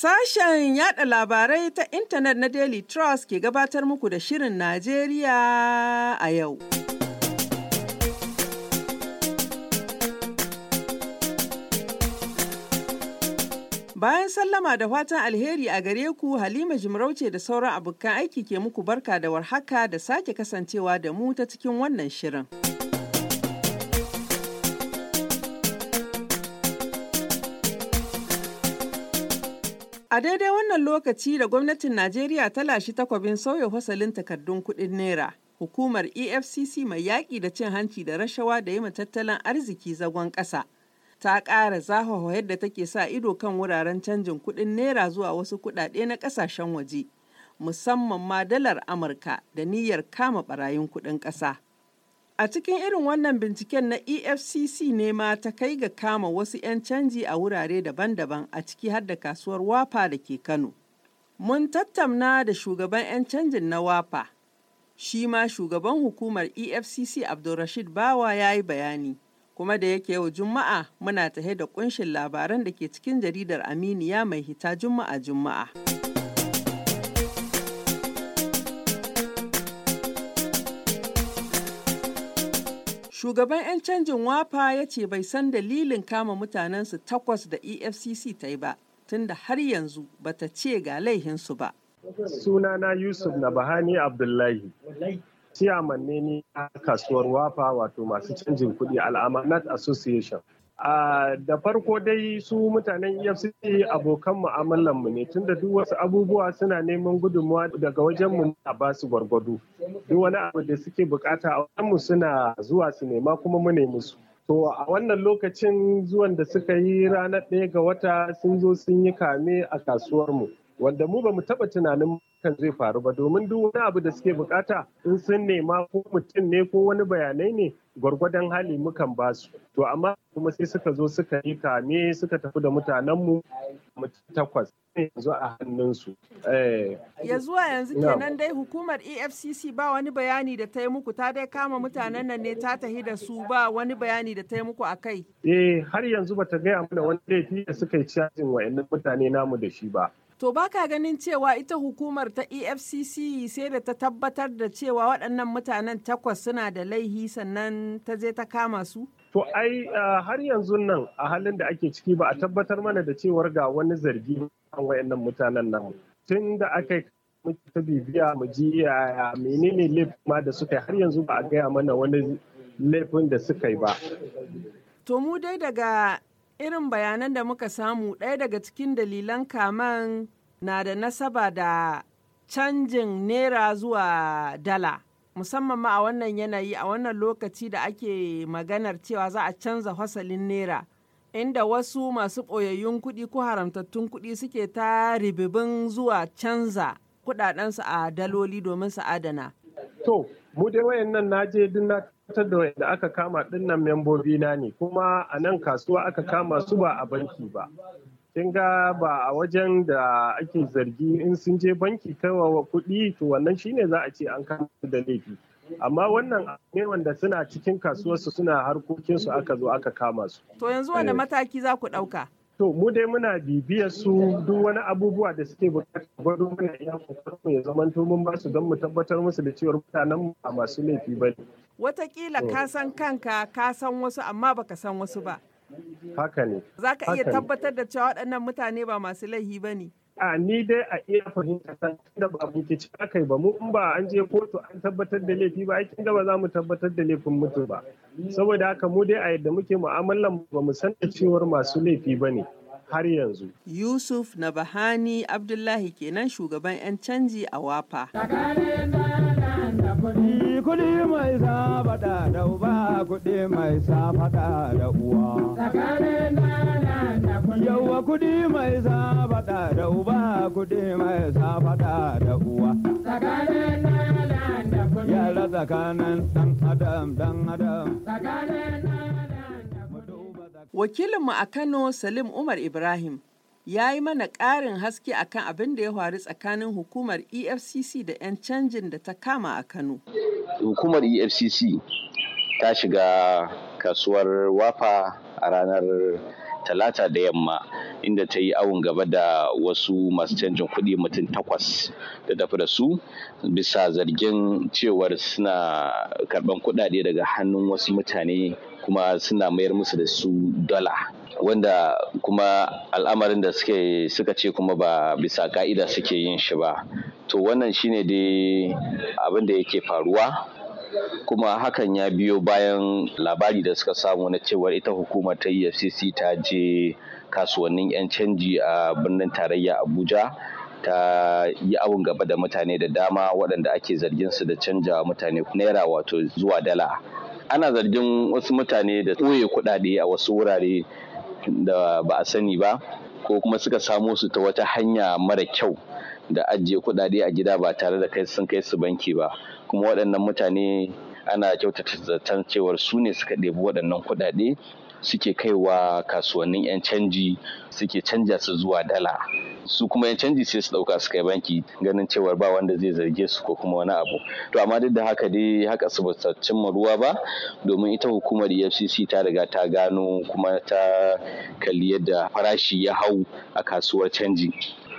Sashen yada labarai ta intanet na Daily Trust ke gabatar muku da Shirin Najeriya a yau. Bayan sallama da fatan alheri a gare ku Halima Jimarauce da sauran abokan aiki ke muku barka da warhaka da sake kasancewa da mu ta cikin wannan shirin. A daidai wannan lokaci da gwamnatin Najeriya ta lashi takwabin sauya fasalin takardun kuɗin Naira, hukumar EFCC mai yaƙi da cin hanci da rashawa da yi tattalin arziki zagon ƙasa. Ta ƙara zahawa yadda take sa ido kan wuraren canjin kuɗin Naira zuwa wasu kuɗaɗe na ƙasashen waje, musamman ma dalar Amurka da niyyar kama ɓarayin kuɗin ƙasa. A cikin irin wannan binciken na EFCC ne ma ta kai ga kama wasu 'yan canji a wurare daban-daban a ciki har da kasuwar Wafa da ke Kano. Mun tattauna da shugaban 'yan canjin na Wafa, shi ma shugaban hukumar EFCC Abdulrashid Bawa ya yi bayani. Kuma da yake yau Juma'a muna tahe da kunshin labaran da ke cikin jaridar Aminiya mai hita Juma'a Juma'a. Shugaban 'yan canjin wafa ya ce bai san dalilin kama mutanensu takwas da EFCC ta yi ba, tunda har yanzu bata ce ga laihinsu ba. Sunana Yusuf na Bahani Abdullahi. Ciyaman ne ni a kasuwar wafa wato masu canjin kuɗi Al'amanat Association. Uh, da farko dai su mutanen efcc abokan mu ne tunda duk wasu abubuwa suna neman gudunmuwa daga wajenmu a ba su gwargwado duk wani abu da suke bukata a mu suna zuwa su nema kuma mu ne musu to a wannan lokacin zuwan da suka yi ranar ɗaya ga wata sun zo sun yi kame a kasuwarmu wanda mu ba mu taɓa tunanin kan zai faru ba domin duk wani abu da suke bukata in sun nema ko mutum ne ko wani bayanai ne gwargwadon hali mukan ba su to amma kuma sai suka zo suka yi kame suka tafi da mutanenmu mutum takwas yanzu a hannunsu. Ya zuwa yanzu kenan dai hukumar EFCC ba wani bayani da ta yi muku ta dai kama mutanen nan ne ta tahi da su ba wani bayani da ta yi muku a kai. Eh har yanzu bata gaya mana wani laifi da suka yi cajin wa'annan mutane namu da shi ba. To baka ganin cewa ita hukumar ta EFCC sai da ta tabbatar da cewa waɗannan mutanen takwas suna da laihi sannan ta je ta kama su? To ai har yanzu nan a halin da ake ciki ba a tabbatar mana da cewar ga wani zargi kan wayannan mutanen nan. Tun da aka yi ta bibiya mu ji yaya menene laifin ma da suka yi har yanzu ba a gaya mana wani laifin da suka yi ba. To mu dai daga irin bayanan da muka samu ɗaya daga cikin dalilan kaman na da nasaba da canjin naira zuwa dala musamman ma a wannan yanayi a wannan lokaci da ake maganar cewa za a canza fasalin naira inda wasu masu ɓoyayyun kuɗi ko haramtattun kuɗi suke ta ribibin zuwa canza kuɗaɗensu a daloli domin su adana. To, mu dai wayannan naje duk na tabbatar da wanda aka kama dinnan membobi na ne kuma a nan kasuwa aka kama su ba a banki ba kin ga ba a wajen da ake zargi in sun je banki kaiwa kuɗi to wannan shine za a ce an kama su da laifi amma wannan ne wanda suna cikin kasuwarsu suna harkokinsu aka zo aka kama su to yanzu wanda mataki za ku ɗauka To mu dai muna bibiyar su duk wani abubuwa da suke bukatar gwado mana iya kokarin ya zamanto mun ba su don mu tabbatar musu da cewar mutanen a masu laifi ba ne. Watakila ka san kanka ka san wasu amma baka san wasu ba. Haka ne. Za ka iya tabbatar da cewa waɗannan mutane ba masu laifi ba ne. A ni dai a iya fahimta ta da ba mu ke cika kai ba mu in ba an je kotu an tabbatar da laifi ba aikin da ba za mu tabbatar da laifin mutu ba. Saboda haka mu dai a yadda muke mu'amalan ba mu san da cewar masu laifi ba ne. har yanzu. Yusuf na Bahani Abdullahi kenan shugaban 'yan canji a Wafa. Kuɗi mai sabada da uba kuɗi mai sabada da uwa. Yauwa kuɗi mai sabada da uba kuɗi mai sabada da uwa. Yara tsakanin ɗan adam ɗan adam. Wakilinmu a Kano Salim Umar Ibrahim ya yi mana ƙarin haske akan abin da ya faru tsakanin hukumar EFCC da 'yan canjin da ta kama a Kano. Hukumar EFCC ta shiga kasuwar wafa a ranar talata da yamma inda ta yi awon gaba da wasu masu canjin kuɗi mutum takwas da tafi da su bisa zargin cewar suna karɓan kuɗaɗe daga hannun wasu mutane kuma suna mayar musu da su dala wanda kuma al'amarin da suke suka ce kuma ba bisa ka'ida suke yin shi ba to wannan shine dai abin da yake faruwa kuma hakan ya biyo bayan labari da suka samu na cewar ita hukumar ta efcc ta je kasuwannin 'yan canji a birnin tarayya abuja ta yi awon gaba da mutane da dama waɗanda ake zargin su da canja mutane naira wato zuwa dala ana zargin wasu mutane da ɓoye kuɗaɗe a wasu wurare da ba a sani ba ko kuma suka samo su ta wata hanya mara kyau da ajiye kuɗaɗe a gida ba tare da kai sun kai su banki ba kuma waɗannan mutane ana kyautata zaton cewar su ne suka ɗebi waɗannan kuɗaɗe suke kaiwa kasuwannin 'yan canji suke canja su zuwa dala su kuma 'yan canji sai su ɗauka su kai banki ganin cewar ba wanda zai zarge su ko kuma wani abu to amma duk da haka dai haka su ba cimma ruwa ba domin ita hukumar efcc ta riga ta gano kuma ta kalli yadda farashi ya hau a kasuwar canji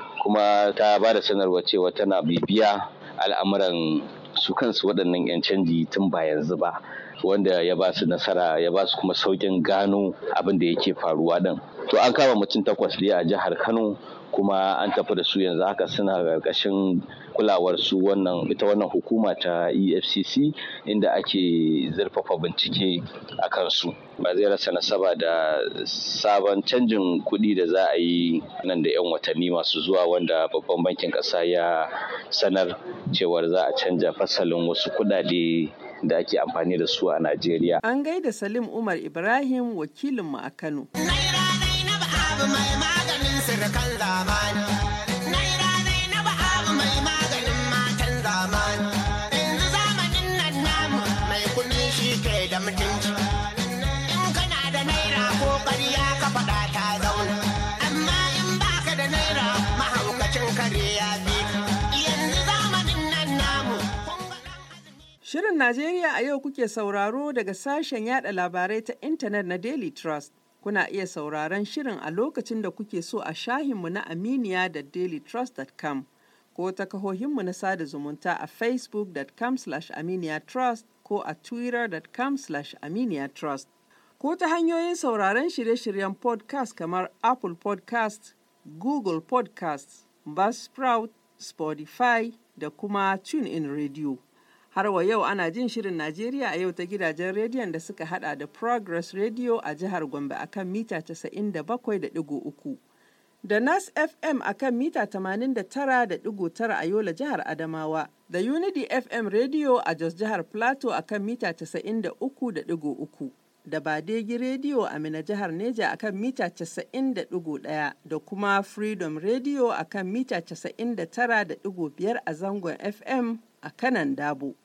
kuma ta ba da sanarwa cewa tana bibiya al'amuran su kansu waɗannan 'yan canji tun ba yanzu ba wanda ya ba su nasara ya ba su kuma saukin gano abin da yake faruwa din to an kama mutum takwas dai a jihar kano kuma an tafi da su yanzu haka suna ƙarƙashin kulawar su wannan ita wannan hukuma ta efcc inda ake zurfafa bincike a kansu ba zai rasa nasaba da sabon canjin kuɗi da za a yi nan da 'yan watanni masu zuwa wanda babban bankin ƙasa ya sanar cewar za a canja fasalin wasu kuɗaɗe da ake amfani da su a Najeriya. An gaida Salim Umar Ibrahim wakilinmu a Kano. Naira Zainab abu mai maganin sirkan zamani. Naira Zainab abu mai maganin matan zamani. Yanzu zamanin nan namu mai kuɗi shi ke da mutunci. In kana da naira ko ƙarya ka faɗa ta zauna. Amma in baka da naira mahaukacin kare ya bi. Yanzu zamanin nan namu. kun ga ɗan Shirin Najeriya a yau kuke sauraro daga sashen yada labarai ta intanet na Daily Trust. Kuna iya sauraron shirin a lokacin da kuke so a shahinmu na Aminiya da dailytrust.com ko ta kahohinmu na sada zumunta a facebook.com aminiyatrust ko a twitter.com aminiyatrust ko ta hanyoyin sauraron shirye-shiryen podcast kamar Apple podcast, Google podcast, Buzzsprout, Spotify da kuma TuneIn Radio. Har wa yau ana jin shirin Najeriya a yau ta gidajen rediyon da suka hada da Progress Radio a jihar Gombe akan mita 97.3 da Nas FM akan mita 89.9 a Yola jihar Adamawa da Unity FM Radio a Jos jihar Plateau akan mita 93.3 da Badegi Radio a Mina jihar Neja akan mita 90.1 da kuma Freedom Radio akan mita 99.5 a zangon FM a kanan dabo.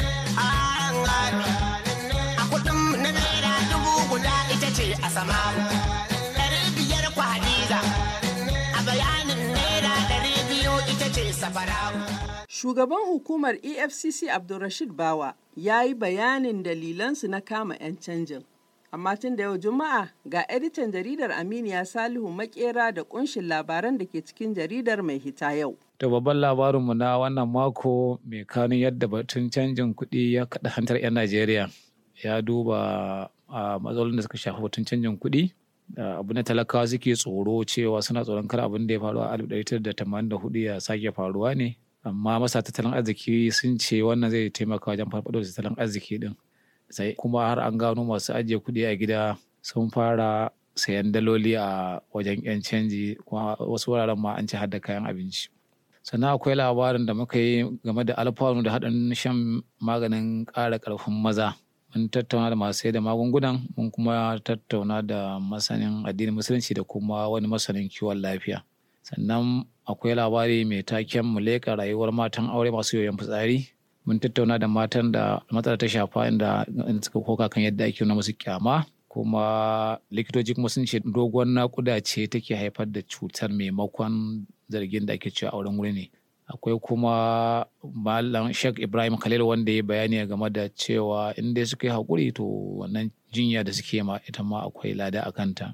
A kudin na naira dubu guda ita ce a sama. Ɗari biyar kwa Hadiza. A bayanin naira ɗari biyu ita ce safara. Shugaban hukumar EFCC Abdulrashid Bawa ya yi bayanin dalilansu na kama 'yan canjin. Amma tun da yau Juma'a ga editan jaridar Aminiya Salihu Makera da kunshin labaran da ke cikin jaridar mai hita yau. To babban labarinmu na wannan mako mai kanun yadda batun canjin kuɗi ya kaɗa hantar 'yan Najeriya ya duba a matsalolin da suka shafi batun canjin kuɗi. abu na talakawa suke tsoro cewa suna tsoron kar abin da ya faru a 1984 ya sake faruwa ne amma masa tattalin arziki sun ce wannan zai taimaka wajen farfaɗo da tattalin arziki din sai kuma har an gano masu ajiye kuɗi a gida sun fara sayan daloli a wajen 'yan canji kuma wasu wuraren ma an ci har da kayan abinci sannan akwai labarin da muka yi game da alfanu da haɗin shan maganin ƙara ƙarfin maza mun tattauna da masu da magungunan mun kuma tattauna da masanin addinin musulunci da kuma wani masanin kiwon lafiya sannan akwai labari mai taken mu leƙa rayuwar matan aure masu yoyon fitsari mun tattauna da matan da matsala ta shafa inda suka koka kan yadda ake nuna musu kyama kuma likitoci kuma sun ce doguwar naƙuda ce take haifar da cutar maimakon zargin da ake cewa auren wuri ne akwai kuma malam sheikh ibrahim khalil wanda ya bayani game da cewa in dai suka yi haƙuri to wannan jinya da suke ma ita ma akwai lada a kanta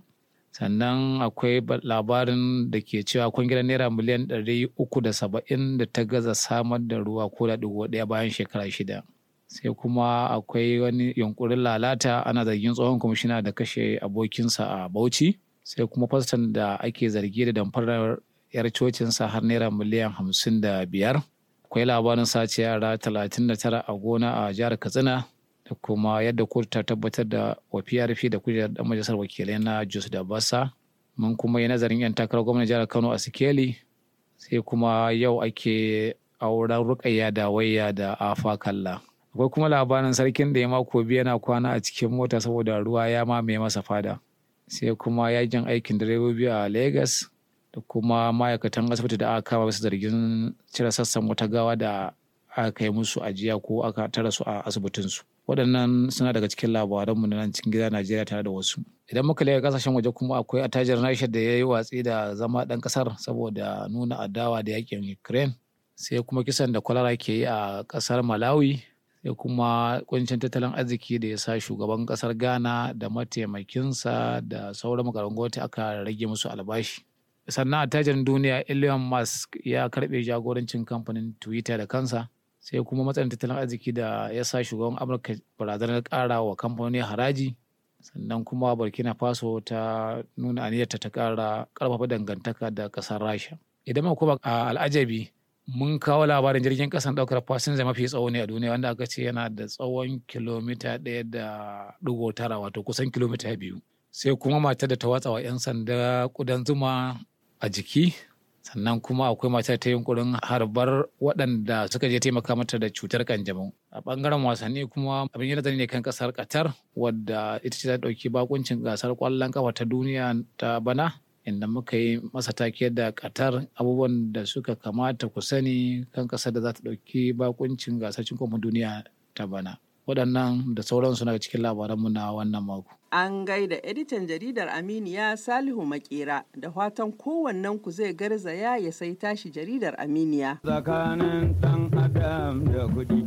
sannan akwai labarin da ke cewa kwangilar naira miliyan ɗari uku da saba'in da ta gaza samar da ruwa ko da ɗigo ɗaya bayan shekara shida sai kuma akwai wani yunkurin lalata ana zargin tsohon kwamishina da kashe abokinsa a bauchi sai kuma faston da ake zargi da damfarar yar cocinsa har naira miliyan hamsin da biyar akwai labarin sace yara talatin da tara a gona a jihar katsina da kuma yadda kotu ta tabbatar da wa PRP da kujerar dan majalisar wakilai na Jos da Bassa. Mun kuma yi nazarin 'yan takarar gwamnan jihar Kano a Sikeli sai kuma yau ake auren rukayya da wayya da afa kalla. Akwai kuma labarin sarkin da ya mako biyu yana kwana a cikin mota saboda ruwa ya mamaye masa fada. Sai kuma yajin aikin direbobi a Legas da kuma ma'aikatan asibiti da aka kama bisa zargin cire sassan wata gawa da aka kai musu ajiya ko aka tara su a asibitinsu. waɗannan suna daga cikin labaranmu na nan cikin gida Najeriya tare da wasu. Idan muka leka kasashen waje kuma akwai attajirin Rasha da ya yi watsi da zama ɗan ƙasar saboda nuna adawa da yakin Ukraine. Sai kuma kisan da kwalara ke yi a ƙasar Malawi. Sai kuma kuncin tattalin arziki da ya sa shugaban ƙasar Ghana da mataimakinsa da sauran makarantar gwamnati aka rage musu albashi. Sannan attajirin duniya Elon Musk ya karɓe jagorancin kamfanin Twitter da kansa. sai kuma matsayin tattalin arziki da ya sa shugaban amurka barazanar kara wa kamfanoni haraji sannan kuma burkina faso ta nuna aniyarta ta kara karfafa dangantaka da kasar rasha idan muka kuma a al'ajabi mun kawo labarin jirgin kasan daukar fasinja mafi tsawo ne a duniya wanda aka ce yana da tsawon kilomita ɗaya da ɗigo tara wato kusan kilomita biyu sai kuma matar da ta watsa wa 'yan sanda kudan zuma a jiki sannan kuma akwai matar ta yunkurin harbar waɗanda suka je taimaka mata da cutar kanjamau a ɓangaren wasanni kuma abin yana ne kan ƙasar qatar wadda ita ce ta ɗauki bakuncin gasar ƙwallon kafa ta duniya ta bana inda muka yi masa take da qatar abubuwan da suka kamata ku sani kan ƙasar da za ta ɗauki bakuncin gasar cin kofin duniya ta bana waɗannan da sauransu na cikin labaranmu na wannan mako An gaida editan jaridar Aminiya Salihu Makera da fatan kowannen ku zai garzaya ya sai tashi jaridar Aminiya. Tsakanin ɗan adam da kuɗi.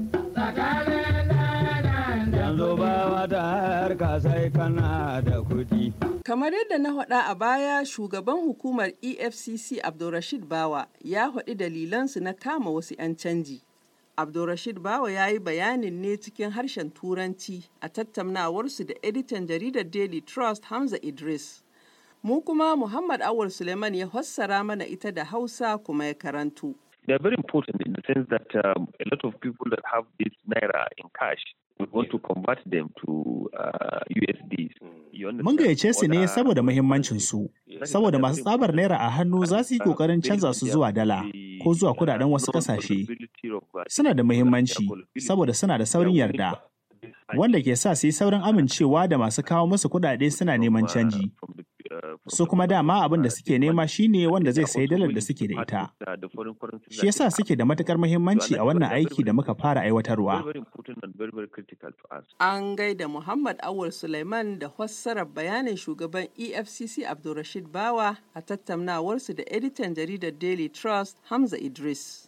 Yanzu ba wata harka sai kana da kuɗi. Kamar yadda na faɗa a baya shugaban hukumar EFCC Abdulrashid Bawa ya faɗi dalilansu na kama wasu 'yan canji. Abdulrashid Bawa ya yi bayanin ne cikin harshen Turanci a tattaunawarsu da editan jaridar Daily Trust Hamza Idris. Mu kuma Muhammad Awul Suleiman ya fassara mana ita da Hausa kuma ya karantu. They are very important in the sense that um, a lot of people that have this naira in cash we want to convert them to uh, USDs. Mun gayyace su ne saboda muhimmancinsu, saboda masu tsabar naira a hannu za su yi ƙoƙarin canza su zuwa dala ko zuwa kudaden wasu ƙasashe. Suna da muhimmanci saboda suna da saurin yarda, wanda ke sa su yi saurin amincewa da masu kawo musu kudade suna neman canji. Su kuma dama abin da suke nema shine wanda zai sayi dalar da suke da ita. Shi yasa suke da matukar muhimmanci a wannan aiki da muka fara aiwatarwa. An gaida Muhammad Awul Suleiman da fassarar bayanin shugaban EFCC Abdulrashid Bawa a tattaunawarsu da editan jaridar Daily Trust Hamza Idris.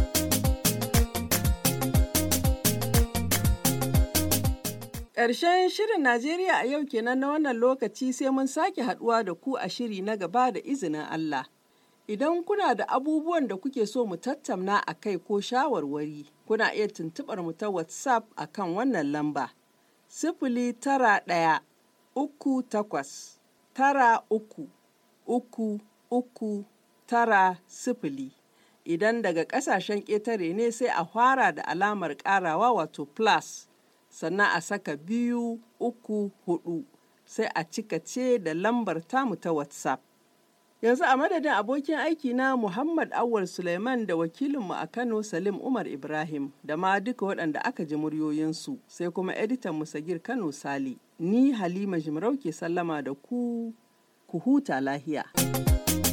Ƙarshen shirin Najeriya a yau kenan na wannan lokaci sai mun sake haɗuwa da ku a shiri na gaba da izinin Allah. Idan kuna da abubuwan da kuke so mu tattauna a kai ko shawarwari, kuna iya tuntuɓar mu ta WhatsApp a kan wannan lamba. Sifili tara ɗaya, uku takwas, tara uku, uku, uku, tara sifili. Idan daga ƙasashen ƙetare ne sai a fara da alamar ƙarawa wato plus. sannan a saka biyu uku hudu sai a cika ce da lambar tamu ta whatsapp yanzu a madadin abokin aiki na muhammad awal suleiman da wakilinmu a kano salim umar ibrahim da ma duka waɗanda aka ji muryoyinsu sai kuma editan musagir kano sali ni halima jimarau ke sallama da ku ku huta lahiya